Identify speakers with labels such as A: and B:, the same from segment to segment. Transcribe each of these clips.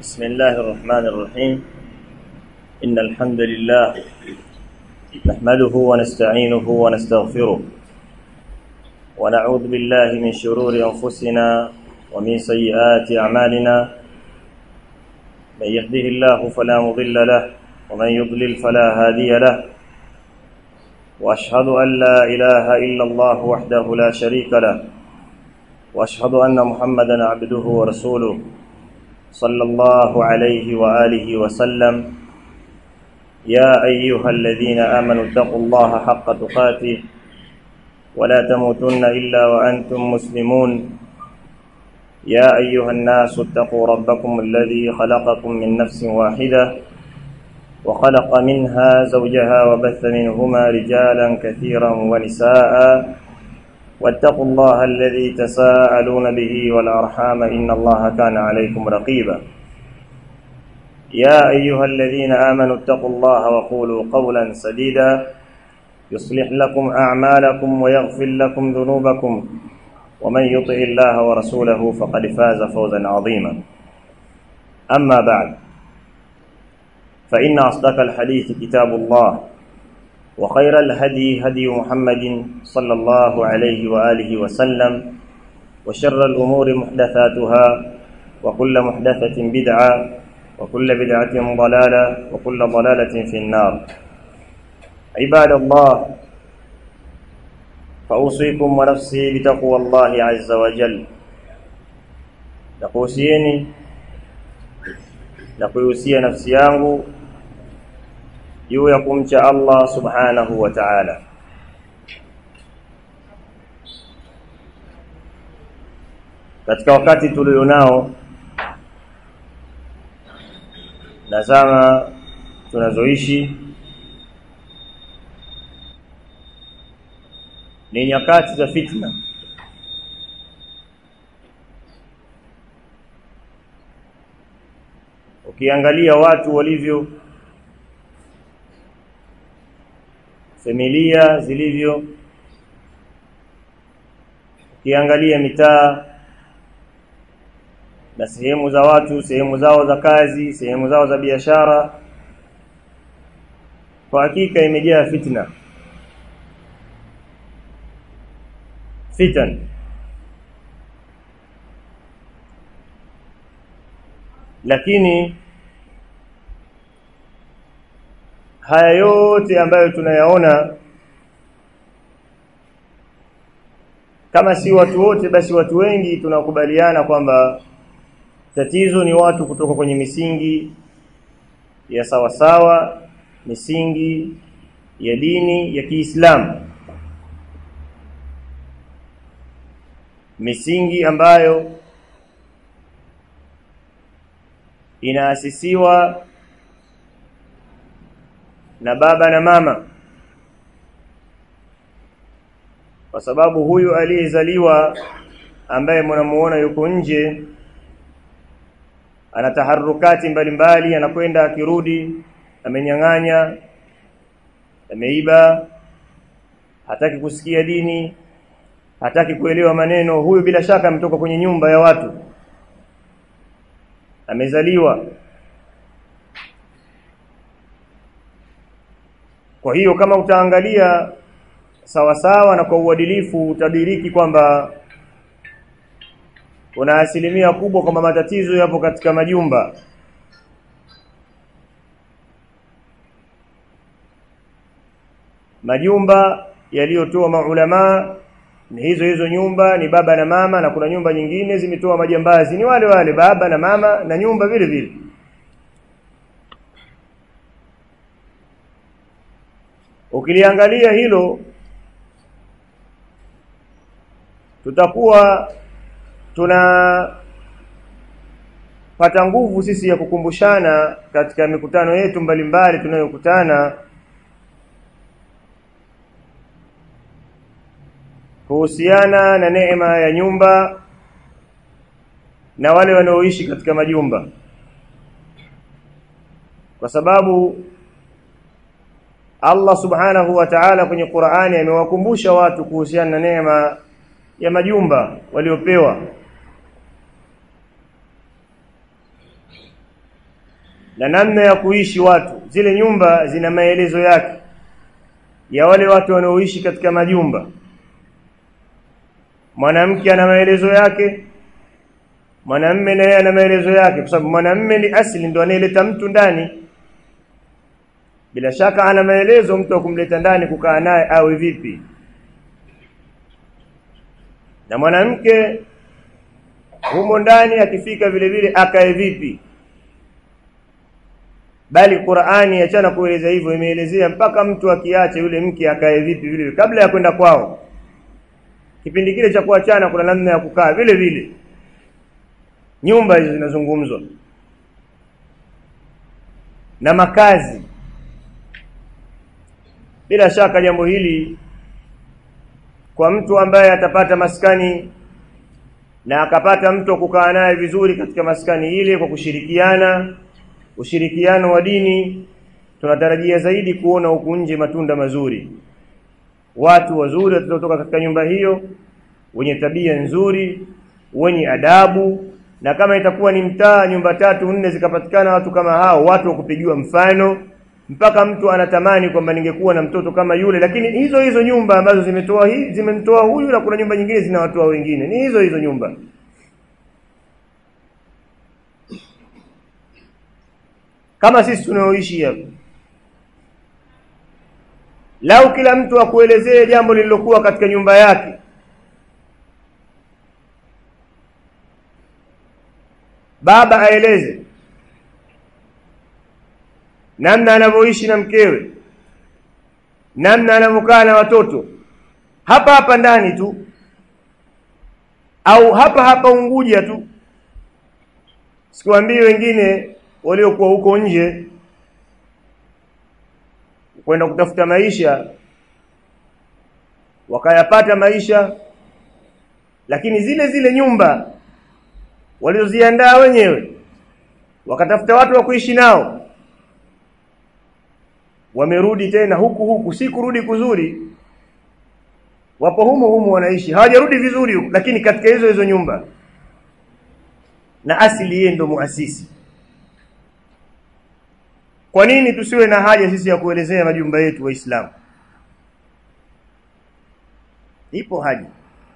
A: بسم الله الرحمن الرحيم إن الحمد لله نحمده ونستعينه ونستغفره ونعوذ بالله من شرور أنفسنا ومن سيئات أعمالنا من يهده الله فلا مضل له ومن يضلل فلا هادي له وأشهد أن لا إله إلا الله وحده لا شريك له وأشهد أن محمدا عبده ورسوله صلى الله عليه وآله وسلم يا أيها الذين آمنوا اتقوا الله حق تقاته ولا تموتن إلا وأنتم مسلمون يا أيها الناس اتقوا ربكم الذي خلقكم من نفس واحدة وخلق منها زوجها وبث منهما رجالا كثيرا ونساء واتقوا الله الذي تساءلون به والأرحام إن الله كان عليكم رقيبا يا أيها الذين آمنوا اتقوا الله وقولوا قولا سديدا يصلح لكم أعمالكم ويغفر لكم ذنوبكم ومن يطع الله ورسوله فقد فاز فوزا عظيما أما بعد فإن أصدق الحديث كتاب الله وخير الهدي هدي محمد صلى الله عليه وآله وسلم وشر الأمور محدثاتها وكل محدثة بدعة وكل بدعة ضلالة وكل ضلالة في النار عباد الله فأوصيكم ونفسي بتقوى الله عز وجل nakuhusieni na kuihusia nafsi yangu juu ya kumcha Allah subhanahu wa ta'ala katika wakati tulionao na zama tunazoishi ni nyakati za fitna ukiangalia watu walivyo familia zilivyo ukiangalia mitaa na sehemu za watu sehemu zao za kazi sehemu zao za biashara kwa hakika imejaa fitna fitan lakini haya yote ambayo tunayaona kama si watu wote basi watu wengi tunakubaliana kwamba tatizo ni watu kutoka kwenye misingi ya sawasawa misingi ya dini ya Kiislamu misingi ambayo inaasisiwa na baba na mama kwa sababu huyu aliyezaliwa ambaye mnamuona yuko nje ana taharukati mbalimbali anakwenda akirudi amenyang'anya ameiba hataki kusikia dini hataki kuelewa maneno huyu bila shaka ametoka kwenye nyumba ya watu amezaliwa kwa hiyo kama utaangalia sawa sawa na kwa uadilifu utadiriki kwamba kuna asilimia kubwa kwamba matatizo yapo katika majumba majumba yaliyotoa maulama ni hizo hizo nyumba ni baba na mama na kuna nyumba nyingine zimetoa majambazi ni wale wale baba na mama na nyumba vile vile ukiliangalia hilo tutakuwa tuna pata nguvu sisi ya kukumbushana katika mikutano yetu mbalimbali tunayokutana kuhusiana na neema ya nyumba na wale wanaoishi katika majumba kwa sababu Allah subhanahu wa ta'ala kwenye Qur'ani amewakumbusha watu kuhusiana na neema ya majumba waliopewa na namna ya kuishi watu zile nyumba zina maelezo yake ya wale watu wanaoishi katika majumba mwanamke ana maelezo yake mwanamme naye ana maelezo yake kwa sababu mwanamme ni asili ndo anayeleta mtu ndani bila shaka ana maelezo mtu wa kumleta ndani kukaa naye awe vipi na mwanamke humo ndani akifika vile vile akae vipi bali Qur'ani achana kueleza hivyo imeelezea mpaka mtu akiacha yule mke akae vipi vile kabla ya kwenda kwao kipindi kile cha kuachana kuna namna ya kukaa vile vile nyumba hizo zinazungumzwa na makazi bila shaka jambo hili kwa mtu ambaye atapata maskani na akapata mtu wa kukaa naye vizuri katika maskani ile kwa kushirikiana ushirikiano wa dini tunatarajia zaidi kuona huku nje matunda mazuri watu wazuri watatoka katika nyumba hiyo wenye tabia nzuri wenye adabu na kama itakuwa ni mtaa nyumba tatu nne zikapatikana watu kama hao watu wa kupigiwa mfano mpaka mtu anatamani kwamba ningekuwa na mtoto kama yule lakini hizo hizo nyumba ambazo zimetoa hii zimemtoa huyu na kuna nyumba nyingine zinawatoa wengine ni hizo hizo nyumba kama sisi tunaoishi hapa lau kila mtu akuelezee jambo lililokuwa katika nyumba yake baba aeleze namna anavyoishi na mkewe namna anavyokaa na watoto hapa hapa ndani tu au hapa hapa Unguja tu sikuambii wengine waliokuwa huko nje kwenda kutafuta maisha wakayapata maisha lakini zile zile nyumba walizoziandaa wenyewe wakatafuta watu wa kuishi nao wamerudi tena huku huku si kurudi kuzuri wapo humo humo wanaishi hawajarudi vizuri huku lakini katika hizo hizo nyumba na asili yeye ndo muasisi kwa nini tusiwe na haja sisi ya kuelezea majumba yetu waislamu ipo haja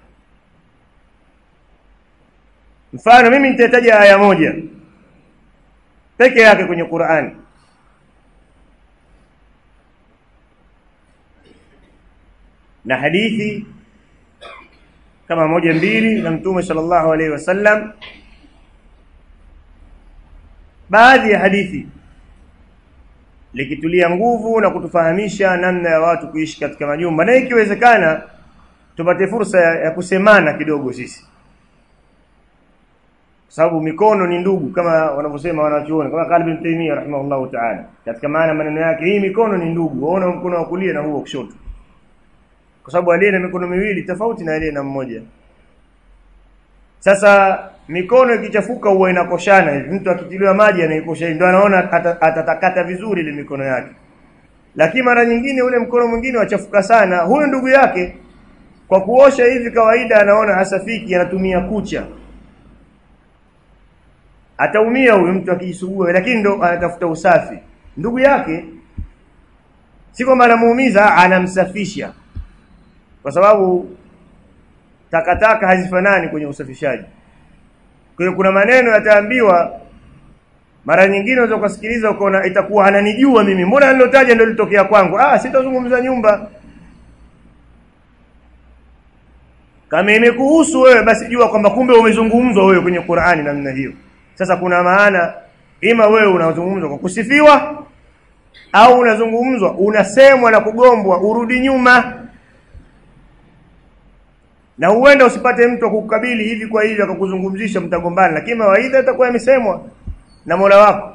A: mfano mimi nitataja aya moja peke yake kwenye Qur'ani na hadithi kama moja mbili na mtume sallallahu alaihi wasallam baadhi ya hadithi likitulia nguvu na kutufahamisha namna ya watu kuishi katika majumba na ikiwezekana tupate fursa ya, ya kusemana kidogo sisi sababu mikono ni ndugu kama wanavyosema wanachuoni kama Qalbi ibn Taymiyyah rahimahullahu ta'ala katika maana maneno yake hii mikono ni ndugu waona mkono wa kulia na huo wa kushoto kwa sababu aliye na mikono miwili tofauti na aliye na mmoja sasa mikono ikichafuka huwa inakoshana hivi mtu akitiliwa maji anaikosha ndio anaona atatakata vizuri ile mikono yake lakini mara nyingine ule mkono mwingine wachafuka sana huyo ndugu yake kwa kuosha hivi kawaida anaona hasafiki anatumia kucha ataumia huyo mtu akijisugua lakini ndo anatafuta usafi ndugu yake si kwamba anamuumiza anamsafisha kwa sababu takataka hazifanani kwenye usafishaji kwa hiyo kuna maneno yataambiwa mara nyingine unaweza kusikiliza ukaona itakuwa ananijua mimi mbona nilotaja ndio litokea kwangu ah sitazungumza nyumba kama imekuhusu wewe basi jua kwamba kumbe umezungumzwa wewe kwenye Qur'ani namna hiyo sasa kuna maana ima wewe unazungumzwa kwa kusifiwa au unazungumzwa unasemwa na kugombwa urudi nyuma na huenda usipate mtu akukabili hivi kwa hivi akakuzungumzisha mtagombana lakini mawaidha itakuwa yamesemwa na Mola wako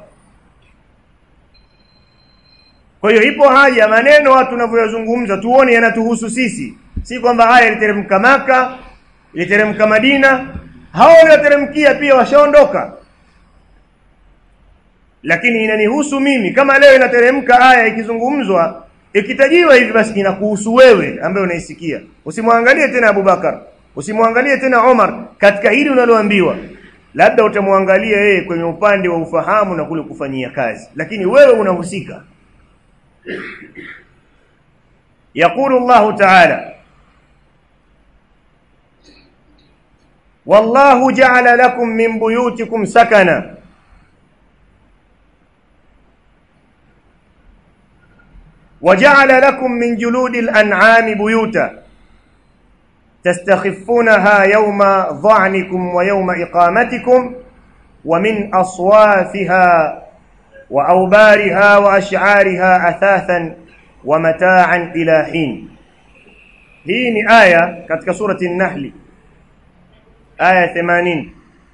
A: kwa hiyo ipo haja maneno watu tunavyoyazungumza tuone yanatuhusu sisi si kwamba haya yaliteremka maka iliteremka Madina hao walioteremkia pia washaondoka lakini inanihusu mimi kama leo inateremka aya ikizungumzwa ikitajiwa hivi basi inakuhusu wewe ambaye unaisikia usimwangalie tena Abubakar usimwangalie tena Omar katika hili unaloambiwa labda utamwangalia yeye kwenye upande wa ufahamu na kule kufanyia kazi lakini wewe unahusika يقول الله تعالى والله جعل لكم من بيوتكم سكنا وجعل لكم من جلود الأنعام بيوتا تستخفونها يوم ظعنكم ويوم إقامتكم ومن أصوافها وأوبارها وأشعارها أثاثا ومتاعا إلى حين hii ni aya katika surati an-nahl aya 80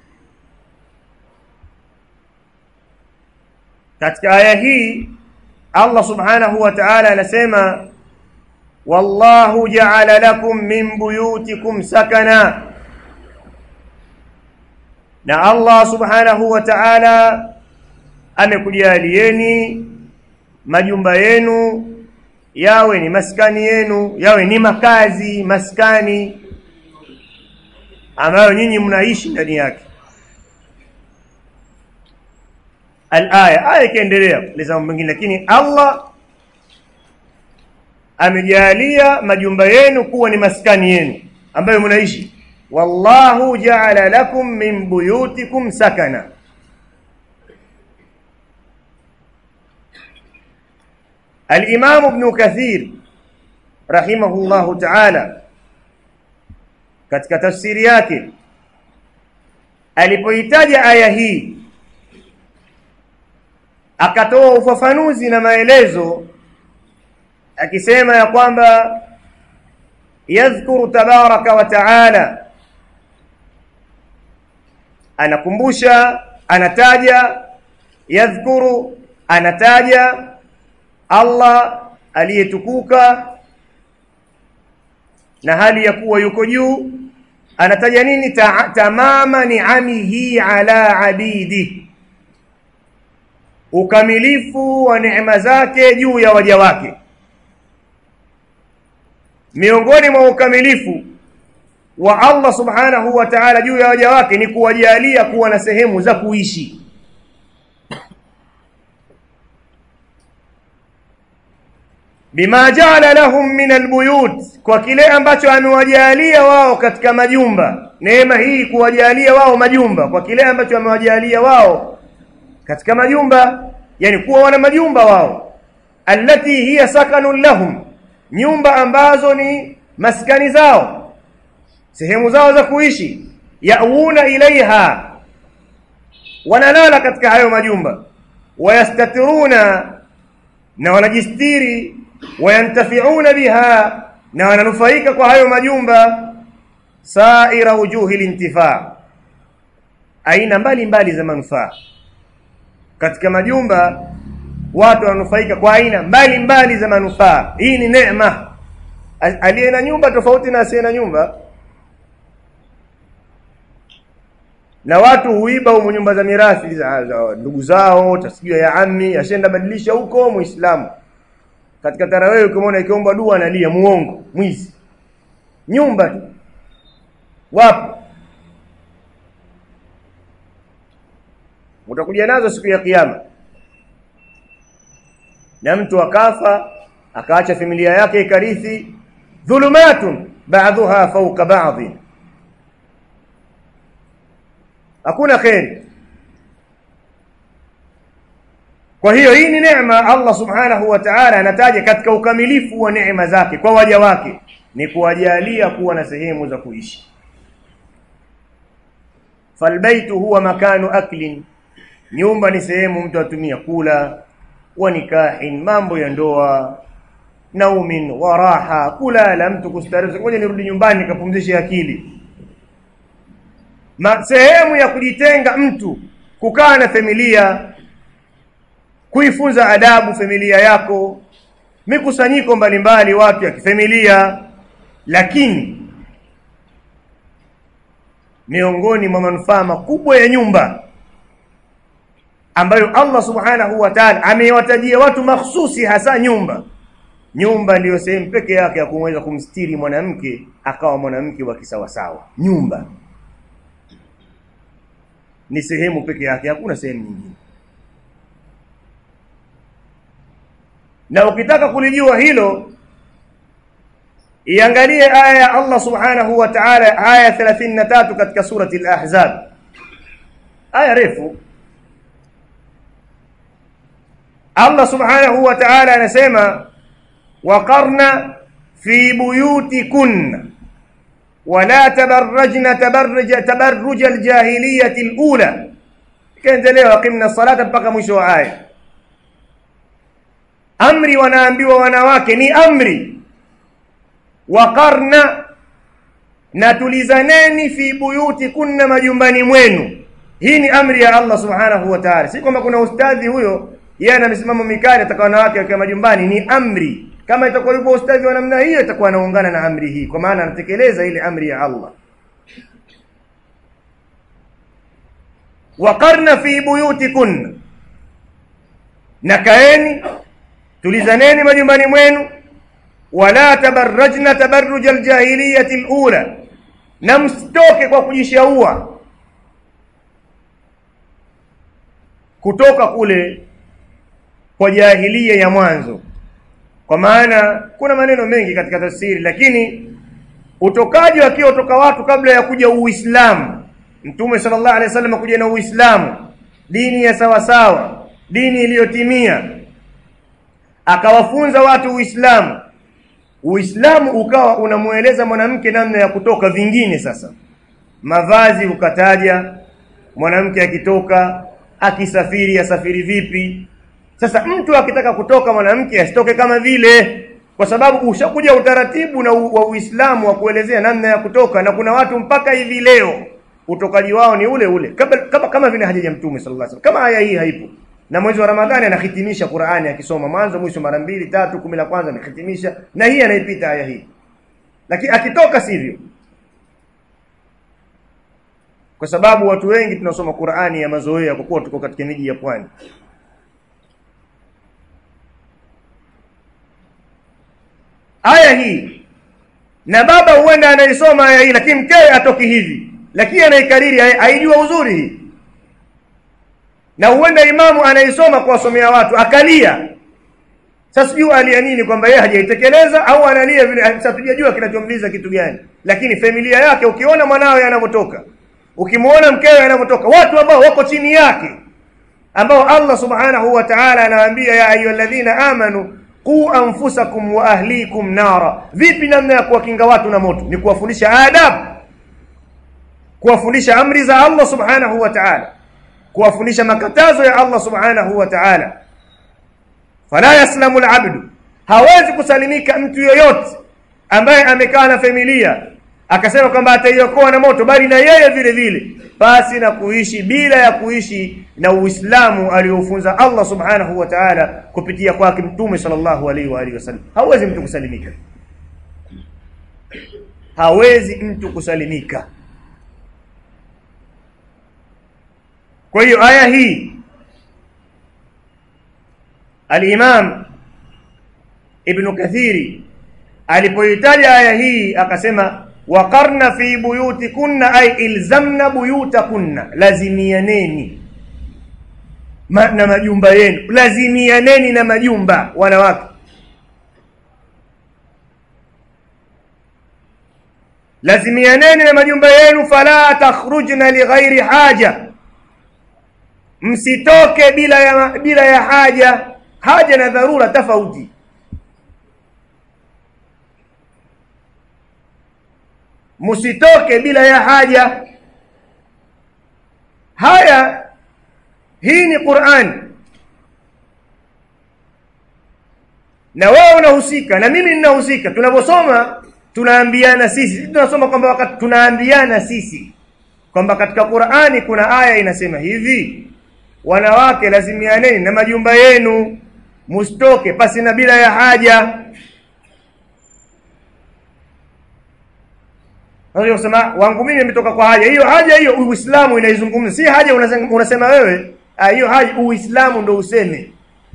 A: katika aya hii Allah subhanahu wa ta'ala anasema wallahu ja'ala lakum min buyutikum sakana na Allah subhanahu wa ta'ala amekujalieni majumba yenu yawe ni maskani yenu yawe ni makazi maskani ambayo nyinyi mnaishi ndani yake al-aya aya ikiendelea leza mengine lakini Allah amejalia majumba yenu kuwa ni maskani yenu ambayo mnaishi wallahu ja'ala lakum min buyutikum sakana الإمام ابن كثير رحمه الله تعالى katika tafsiri yake alipoitaja aya hii akatoa ufafanuzi na maelezo akisema ya kwamba yadhkuru tabaraka wa taala anakumbusha anataja yadhkuru anataja Allah aliyetukuka na hali ya kuwa yuko juu anataja nini Ta tamama ni'amihi ala abidi ukamilifu wa neema zake juu ya waja wake miongoni mwa ukamilifu wa Allah subhanahu wa ta'ala juu ya waja wake ni kuwajalia kuwa na sehemu za kuishi bima jaala lahum min albuyut kwa kile ambacho amewajalia wao katika majumba neema hii kuwajalia wao majumba kwa kile ambacho amewajalia wao katika majumba yani kuwa wana majumba wao allati hiya sakanun lahum nyumba ambazo ni maskani zao sehemu zao za kuishi yauna ilaiha wanalala katika hayo majumba wayastatiruna na wanajistiri wayantafiuna biha na wananufaika kwa hayo majumba saira wujuhi lintifaa aina mbalimbali za manufaa katika majumba watu wananufaika kwa aina mbalimbali za manufaa hii ni neema aliye na nyumba tofauti na asiye na nyumba na watu huiba humo nyumba za mirathi za, za ndugu zao tasijua ya ammi ashenda badilisha huko muislamu katika tarawehe ukimwona ikiomba dua analia muongo mwizi nyumba tu wapo utakuja nazo siku ya kiyama na mtu akafa akaacha familia yake ikarithi dhulumatun ba'dhuha fawqa ba'd hakuna khairi kwa hiyo hii ni neema Allah subhanahu wa ta'ala anataja katika ukamilifu wa neema zake kwa waja wake ni kuwajalia kuwa na sehemu za kuishi falbaitu huwa makanu aklin nyumba ni sehemu mtu atumia kula wa nikahin mambo ya ndoa naumin wa raha kulala mtu kustarehe ngoja nirudi nyumbani nikapumzishe akili Ma, sehemu ya kujitenga mtu kukaa na familia kuifunza adabu familia yako mikusanyiko mbalimbali watu ya kifamilia lakini miongoni mwa manufaa makubwa ya nyumba ambayo Allah subhanahu wa ta'ala amewatajia watu mahsusi hasa nyumba nyumba ndiyo sehemu peke yake ya kumweza kumstiri mwanamke akawa mwanamke wa kisawasawa nyumba ni sehemu peke yake hakuna sehemu nyingine na ukitaka kulijua hilo iangalie aya ya Allah subhanahu wa ta'ala aya 33 katika surati al-ahzab aya refu Allah subhanahu wa ta'ala anasema waqarna fi buyutikunna ولا تبرجن تبرج تبرج الجاهليه الاولى kaendelea waqimna salata mpaka mwisho wa aya amri wanaambiwa wanawake ni amri waqarna na tulizaneni fi buyuti kunna majumbani mwenu hii ni amri ya Allah subhanahu wa ta'ala si kwamba kuna ustadhi huyo yeye ana misimamo mikali ataka wanawake wakiwa majumbani ni amri kama itakuwa yupo ustadhi wa namna hiyo itakuwa anaungana na amri hii kwa maana anatekeleza ile amri ya Allah waqarna fi buyutikunna na kaeni tulizaneni majumbani mwenu wala tabarrajna tabarruj aljahiliyati alula na msitoke kwa kujishaua kutoka kule kwa jahilia ya mwanzo kwa maana kuna maneno mengi katika tafsiri lakini utokaji wakiwa utoka watu kabla ya kuja Uislamu Mtume sallallahu alaihi wasallam kuja na Uislamu dini ya sawa sawa dini iliyotimia akawafunza watu Uislamu Uislamu ukawa unamueleza mwanamke namna ya kutoka vingine sasa mavazi ukataja mwanamke akitoka akisafiri asafiri vipi sasa mtu akitaka kutoka mwanamke asitoke kama vile kwa sababu ushakuja utaratibu na u, wa Uislamu wa kuelezea namna ya kutoka na kuna watu mpaka hivi leo utokaji wao ni ule ule kama kama, kama vile hajaja mtume sallallahu alaihi wasallam kama aya hii haipo na mwezi wa Ramadhani anahitimisha Qur'ani akisoma mwanzo mwisho mara mbili tatu kumi la kwanza anahitimisha na hii anaipita aya hii lakini akitoka sivyo kwa sababu watu wengi tunasoma Qur'ani ya mazoea kwa kuwa tuko katika miji ya pwani aya hii na baba huenda anaisoma aya hii lakini mkewe atoki hivi lakini anaikariri haijua uzuri hii na huenda imamu anaisoma kuwasomea watu akalia sasa sijui alia nini kwamba yeye hajaitekeleza au analia vile sasa tujajua kinachomliza kitu gani lakini familia yake ukiona mwanawe anavyotoka ukimuona mkewe anavyotoka watu ambao wako chini yake ambao Allah subhanahu wa ta'ala anawaambia ya ayyuhalladhina amanu qu anfusakum wa ahlikum nara vipi namna ya kuwakinga watu na moto ni kuwafundisha adabu kuwafundisha amri za Allah subhanahu wa ta'ala kuwafundisha makatazo ya Allah subhanahu wa ta'ala fala yaslamu alabdu hawezi kusalimika mtu yoyote ambaye amekaa na familia akasema kwamba ataiokoa na moto bali na yeye vile vile basi na kuishi bila ya kuishi na Uislamu aliofunza Allah subhanahu wa ta'ala kupitia kwake mtume sallallahu alaihi wa alihi wasallam hawezi mtu kusalimika hawezi mtu kusalimika kwa hiyo aya hii al-Imam Ibn Kathiri alipoitaja aya hii akasema waqarna fi buyutikunna ay ilzamna buyutakunna lazimianeni Ma, na majumba yenu lazimianeni na majumba wanawake lazimianeni na majumba yenu fala takhrujna lighairi haja msitoke bila ya bila ya haja haja na dharura tofauti msitoke bila ya haja haya hii ni Qur'an na wewe unahusika na mimi ninahusika tunaposoma tunaambiana sisi tunasoma kwamba wakati tunaambiana sisi kwamba katika Qur'ani kuna aya inasema hivi wanawake lazimianeni na majumba yenu msitoke pasi na bila ya haja Ndio kusema wangu mimi nimetoka kwa haja. Hiyo haja hiyo Uislamu inaizungumza. Si haja unasema, unasema wewe. Hiyo haja Uislamu ndo useme.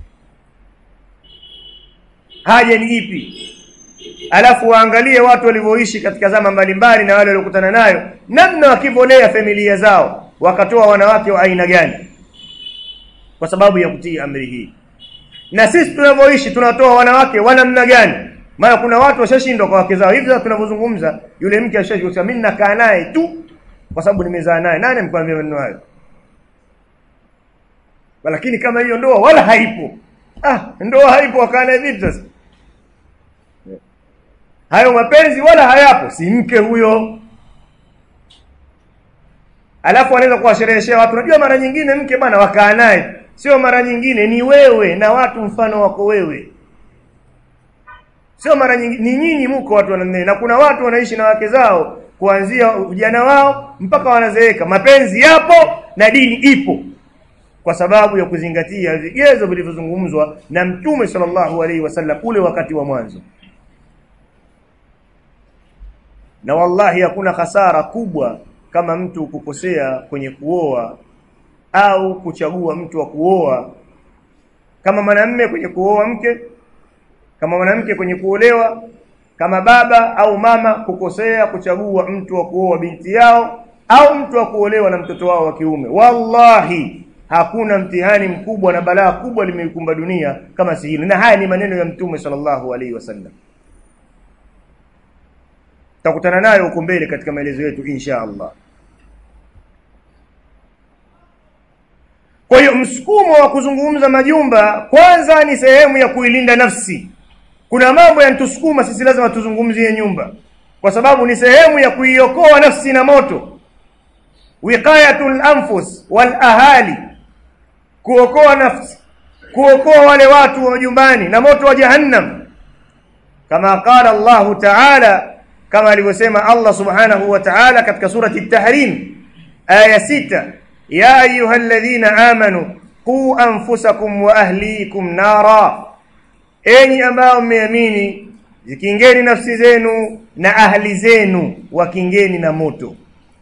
A: Haja ni ipi? Alafu waangalie watu walivyoishi katika zama mbalimbali na wale waliokutana nayo, namna wakivolea familia zao. wakatoa wanawake wa aina gani kwa sababu ya kutii amri hii na sisi tunavyoishi tunatoa wanawake wa namna gani maana kuna watu washashindwa kwa wake zao hivi sasa tunavyozungumza yule mke ashashindwa mimi nakaa naye tu kwa sababu nimezaa naye nani mkwambia maneno hayo lakini kama hiyo ndoa wala haipo ah ndoa haipo akaa naye vipi sasa hayo mapenzi wala hayapo si mke huyo alafu anaweza kuwashereheshea watu unajua mara nyingine mke bwana wakaa naye sio mara nyingine ni wewe na watu mfano wako wewe sio mara nyingine ni nyinyi mko watu wanne na kuna watu wanaishi na wake zao kuanzia ujana wao mpaka wanazeeka mapenzi yapo na dini ipo kwa sababu ya kuzingatia vigezo vilivyozungumzwa na mtume sallallahu alaihi wasallam ule wakati wa mwanzo na wallahi hakuna hasara kubwa kama mtu kukosea kwenye kuoa au kuchagua mtu wa kuoa kama mwanamume kwenye kuoa mke kama mwanamke kwenye kuolewa kama baba au mama kukosea kuchagua mtu wa kuoa binti yao au mtu wa kuolewa na mtoto wao wa kiume wallahi hakuna mtihani mkubwa na balaa kubwa limeikumba dunia kama si hilo na haya ni maneno ya mtume sallallahu alaihi wasallam tutakutana nayo huko mbele katika maelezo yetu insha Allah kwa hiyo msukumo wa kuzungumza majumba kwanza ni sehemu ya kuilinda nafsi kuna mambo yanatusukuma sisi lazima tuzungumzie nyumba kwa sababu ni sehemu ya kuiokoa nafsi na moto wiqayatul anfus wal ahali kuokoa nafsi kuokoa wale watu wa nyumbani na moto wa jahannam kama qala Allah ta'ala kama alivyosema Allah subhanahu wa ta'ala katika surati at-tahrim aya sita ya ayyuhalladhina amanu qu anfusakum wa ahlikum nara enyi ambao mmeamini zikingeni nafsi zenu na ahli zenu wakingeni na moto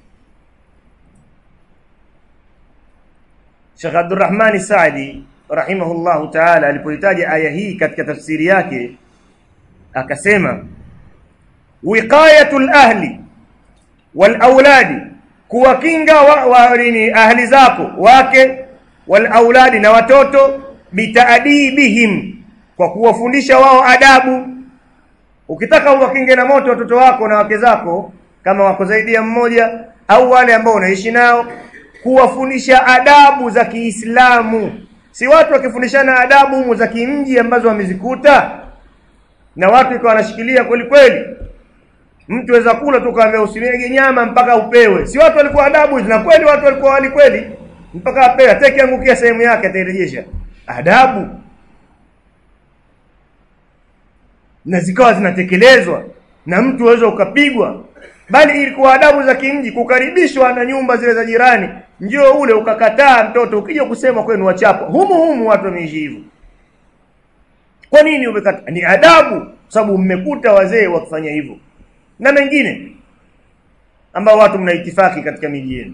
A: Sheikh Abdurrahman Saadi rahimahullahu ta'ala alipoitaja aya hii katika tafsiri yake akasema wiqayatul ahli wal auladi kuwakinga wa, wa nini ahli zako wake wal auladi na watoto bitaadibihim kwa kuwafundisha wao adabu ukitaka uwakinge na moto watoto wako na wake zako kama wako zaidi ya mmoja au wale ambao unaishi nao kuwafundisha adabu za Kiislamu si watu wakifundishana adabu za kimji ambazo wamezikuta na watu ikawa wanashikilia kweli kweli mtu aweza kula tu kaambia usimege nyama mpaka upewe si watu walikuwa adabu na kweli watu walikuwa wali kweli mpaka apewe ateke angukia sehemu yake atairejesha adabu na zikawa zinatekelezwa na mtu aweza ukapigwa bali ilikuwa adabu za kimji kukaribishwa na nyumba zile za jirani njoo ule ukakataa mtoto ukija kusema kwenu wachapo humu humu watu wameishi hivyo kwa nini umekata ni adabu sababu mmekuta wazee wakifanya hivyo na mengine ambao watu mnaitifaki katika miji yenu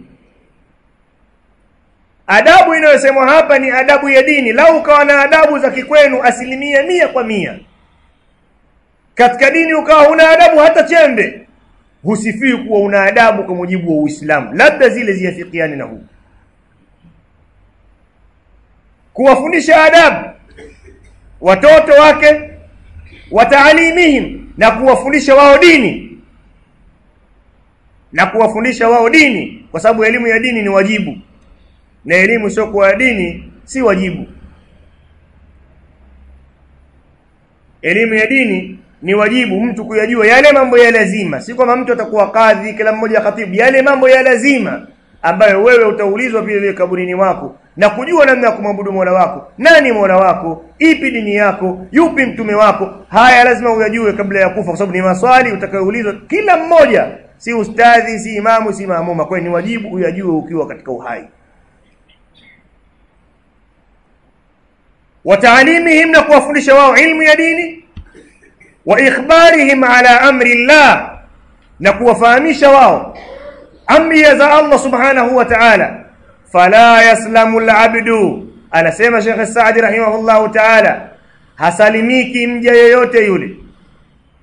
A: adabu inayosemwa hapa ni adabu ya dini lau ukawa na adabu za kikwenu asilimia mia kwa mia katika dini ukawa huna adabu hata chembe husifiwi kuwa una adabu kwa mujibu wa Uislamu labda zile ziafikiane na huu kuwafundisha adabu watoto wake wataalimihim na kuwafundisha wao dini na kuwafundisha wao dini kwa sababu elimu ya dini ni wajibu na elimu sio kwa dini si wajibu elimu ya dini ni wajibu mtu kuyajua yale mambo ya lazima si kwamba mtu atakuwa kadhi kila mmoja khatibu yale mambo ya lazima ambayo wewe utaulizwa vile vile kaburini mwako na kujua namna ya kumwabudu Mola wako nani Mola wako ipi dini yako yupi mtume wako haya lazima uyajue kabla ya kufa kwa sababu ni maswali utakayoulizwa kila mmoja si ustadhi si imamu si maamuma kwa ni wajibu uyajue ukiwa katika uhai wataalimihim na kuwafundisha wao ilmu ya dini wa ikhbarihim ala amri llah na kuwafahamisha wao amri za Allah subhanahu wa ta'ala fala yaslamu alabdu anasema Sheikh Saadi rahimahullahu ta'ala hasalimiki mja yeyote yule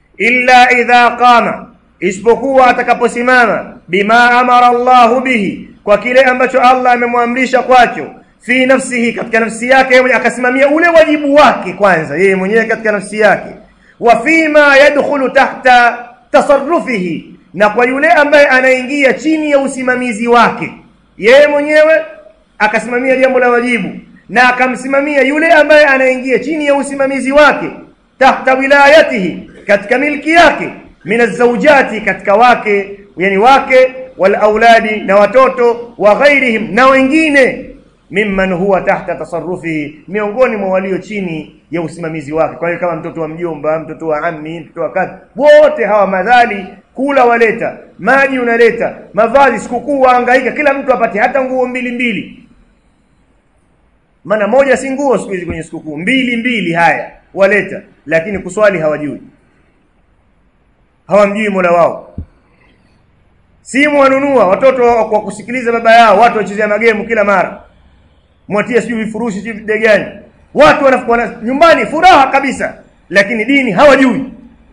A: illa idha qama isipokuwa atakaposimama bima amara Allahu bihi kwa kile ambacho Allah amemwamrisha kwacho fi nafsihi katika nafsi yake yeye akasimamia ule wajibu wake kwanza yeye mwenyewe katika nafsi yake wa fima yadkhulu tahta tasarrufihi na kwa yule ambaye anaingia chini ya usimamizi wake yeye mwenyewe akasimamia jambo la wajibu na akamsimamia yule ambaye anaingia chini ya usimamizi wake tahta wilayatihi katika milki yake min azawjati katika wake yani wake wal auladi na watoto wa ghairihim na wengine mimman huwa tahta tasarrufihi miongoni mwa walio chini ya usimamizi wake kwa hiyo kama mtoto wa mjomba mtoto wa ammi mtoto wa kadhi wote hawa madhali kula waleta maji unaleta mavazi sikukuu wahangaika kila mtu apate hata nguo mbili mbili maana moja si nguo siku hizi kwenye sikukuu mbili mbili haya waleta lakini kuswali hawajui hawamjui Mola wao simu wanunua watoto kwa kusikiliza baba yao watu wachezea magemu kila mara mwatia sijui vifurushi sijui videgani watu wanafuka nyumbani furaha kabisa lakini dini hawajui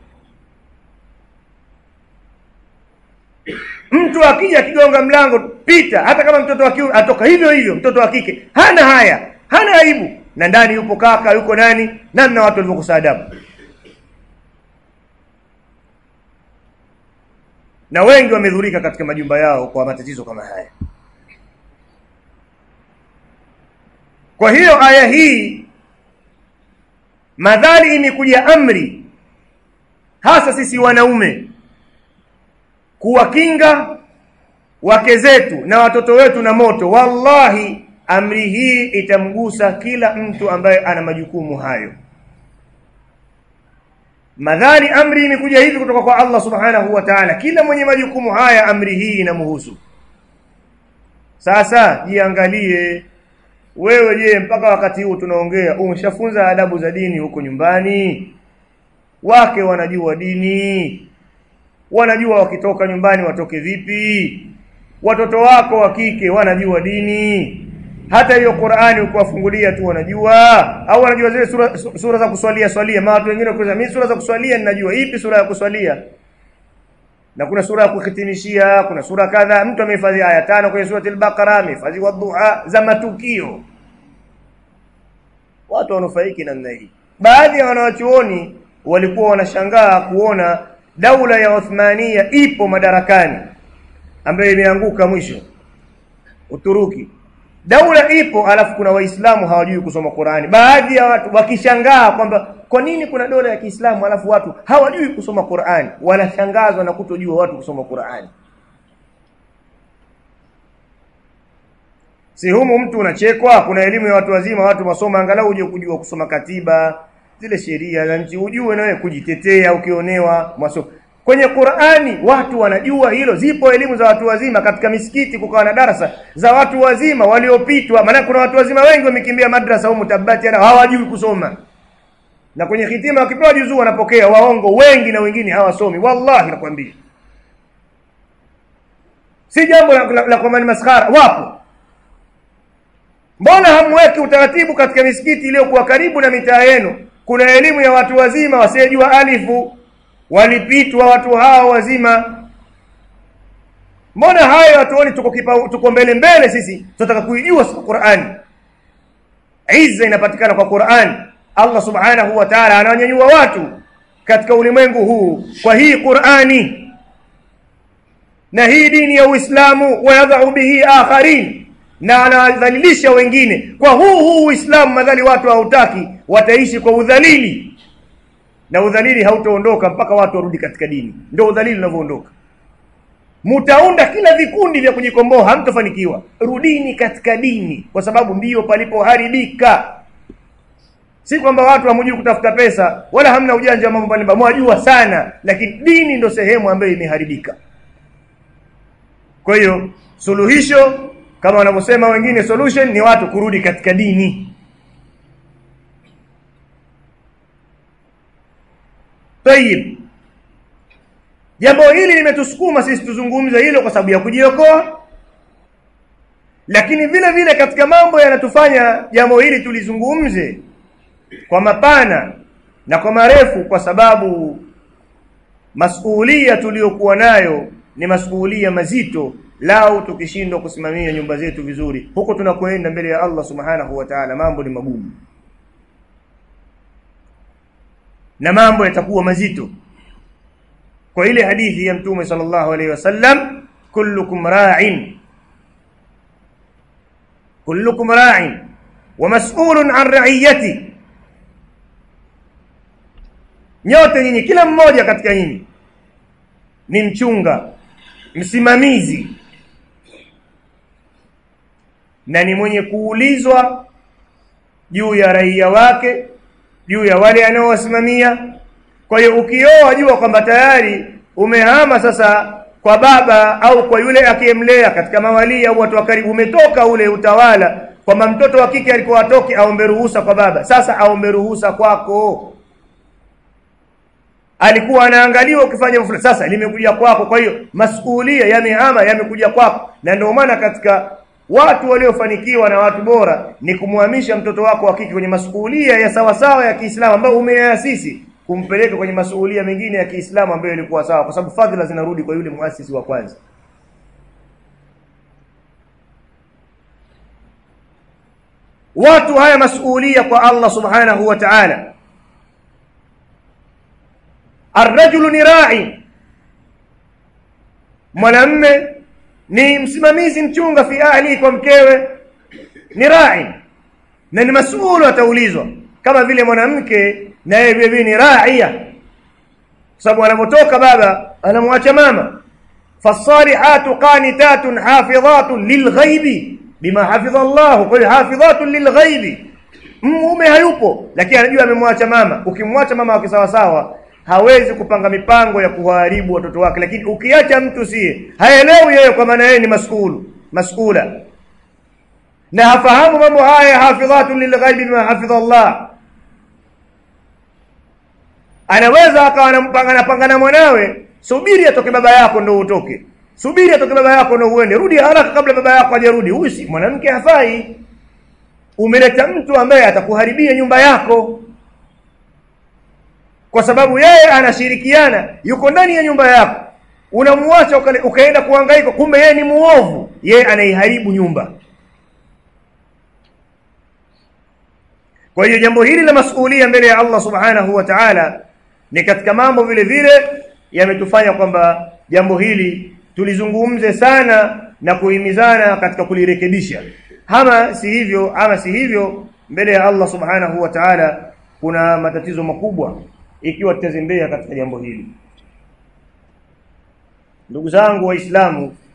A: mtu akija kigonga mlango pita hata kama mtoto wa kiume atoka hivyo hivyo mtoto wa kike hana haya hana aibu na ndani yupo kaka yuko nani namna watu walivyokosa adabu na wengi wamedhurika katika majumba yao kwa matatizo kama haya kwa hiyo aya hii madhali imekuja amri hasa sisi wanaume kuwakinga wake zetu na watoto wetu na moto wallahi amri hii itamgusa kila mtu ambaye ana majukumu hayo madhali amri imekuja hivi kutoka kwa Allah subhanahu wa ta'ala kila mwenye majukumu haya amri hii inamhusu sasa jiangalie wewe je mpaka wakati huu tunaongea umeshafunza adabu za dini huko nyumbani wake wanajua dini wanajua wakitoka nyumbani watoke vipi watoto wako wa kike wanajua dini hata hiyo Qur'ani ukiwafungulia tu wanajua au wanajua zile sura, sura za kuswalia swalia maana watu wengine wakiuliza mimi sura za kuswalia ninajua ipi sura ya kuswalia na kuna sura ya kuhitimishia kuna sura kadha mtu amehifadhi aya tano kwenye surati al-Baqara amehifadhi wadhuha za matukio watu wanufaiki namna hii baadhi ya wanawachuoni walikuwa wanashangaa kuona daula ya Uthmania ipo madarakani ambayo imeanguka mwisho Uturuki daula ipo alafu kuna waislamu hawajui kusoma Qur'ani baadhi ya watu wakishangaa kwamba kwa nini kuna dola ya Kiislamu alafu watu hawajui kusoma Qur'ani wanashangazwa na kutojua watu kusoma Qur'ani si humu mtu unachekwa kuna elimu ya watu wazima watu wasoma angalau uje kujua kusoma katiba zile sheria za nchi ujue na wewe kujitetea ukionewa maso kwenye Qur'ani watu wanajua hilo zipo elimu za watu wazima katika misikiti kukawa na darasa za watu wazima waliopitwa maana kuna watu wazima wengi wamekimbia madrasa humu tabati na hawajui kusoma na kwenye hitima wakipewa juzuu wanapokea waongo wengi na wengine hawasomi wallahi nakwambia si jambo la, la, la kwamba ni maskhara wapo mbona hamweki utaratibu katika misikiti iliyokuwa karibu na mitaa yenu kuna elimu ya watu wazima wasiyejua alifu walipitwa watu hao wazima mbona hayo hatuoni tuko kipa, tuko mbele mbele sisi tunataka kuijua Qur'ani izza inapatikana kwa Qur'ani Allah subhanahu wa ta'ala anawanyanyua watu katika ulimwengu huu kwa hii Qur'ani na hii dini ya Uislamu wayadhau bihi akharin na anadhalilisha wengine kwa huu huu Uislamu madhali watu hautaki wataishi kwa udhalili na udhalili hautaondoka mpaka watu warudi katika dini ndio udhalili unavyoondoka mutaunda kila vikundi vya kujikomboa hamtofanikiwa rudini katika dini kwa sababu ndiyo palipoharibika si kwamba watu hamjui kutafuta pesa wala hamna ujanja wa mambo mbalimbali mwajua sana lakini dini ndo sehemu ambayo imeharibika kwa hiyo suluhisho kama wanavyosema wengine solution ni watu kurudi katika dini Tayib. Jambo hili limetusukuma sisi tuzungumze hilo kwa sababu ya kujiokoa. Lakini vile vile katika mambo yanatufanya jambo hili tulizungumze kwa mapana na kwa marefu kwa sababu masuhulia tuliyokuwa nayo ni masuhulia mazito lau tukishindwa kusimamia nyumba zetu vizuri huko tunakoenda mbele ya Allah subhanahu wa ta'ala mambo ni magumu na mambo yatakuwa mazito kwa ile hadithi ya mtume sallallahu alaihi wasallam kullukum ra'in kullukum ra'in wa mas'ulun an ra'iyati nyote nyinyi kila mmoja katika nyinyi ni mchunga msimamizi na ni mwenye kuulizwa juu ya raia wake juu ya wale anaowasimamia kwa hiyo ukioa jua kwamba tayari umehama sasa kwa baba au kwa yule akiyemlea katika mawali au watu wa karibu umetoka ule utawala kwamba mtoto wa kike alikuwa atoke aombe ruhusa kwa baba sasa aombe ruhusa kwako alikuwa anaangaliwa ukifanya fulani sasa limekuja kwako kwa hiyo masuhulia yamehama yamekuja kwako na ndio maana katika watu waliofanikiwa na watu bora ni kumhamisha mtoto wako wa kike kwenye masuhulia ya sawa sawa ya Kiislamu ambayo umeyaasisi kumpeleka kwenye masuhulia mengine ya Kiislamu ambayo ilikuwa sawa kwa sababu fadhila zinarudi kwa yule muasisi wa kwanza watu haya masuhulia kwa Allah subhanahu wa ta'ala arrajulu ni ra'i mwanamme ni msimamizi mchunga fi ahli kwa mkewe ni ra'i na ni masuulu ataulizwa kama vile mwanamke na yeye vile vile ni ra'ia sababu anapotoka baba anamwacha mama fasalihatu qanitatun hafidhatun lilghaibi bima hafidha Allah kwa hiyo hafidhatun lilghaibi mume hayupo lakini anajua amemwacha mama ukimwacha mama wake sawa sawa hawezi kupanga mipango ya kuharibu watoto wake lakini ukiacha mtu sie haelewi yeye kwa maana yeye ni masukulu masukula na hafahamu mambo haya hafidhatun lilghaibi bima hafidha Allah anaweza akawa anampanga napanga na mwanawe subiri atoke baba yako ndo utoke subiri atoke baba yako ndo uende rudi haraka kabla baba yako hajarudi huyu si mwanamke hafai umeleta mtu ambaye atakuharibia nyumba yako kwa sababu yeye anashirikiana yuko ndani ya nyumba yako unamuacha ukaenda kuhangaika kumbe yeye ni muovu yeye anaiharibu nyumba kwa hiyo jambo hili la masuhulia mbele ya Allah subhanahu wa ta'ala ni katika mambo vile vile yametufanya kwamba jambo hili tulizungumze sana na kuhimizana katika kulirekebisha ama si hivyo ama si hivyo mbele ya Allah subhanahu wa ta'ala kuna matatizo makubwa ikiwa tutazembea katika jambo hili ndugu zangu waislamu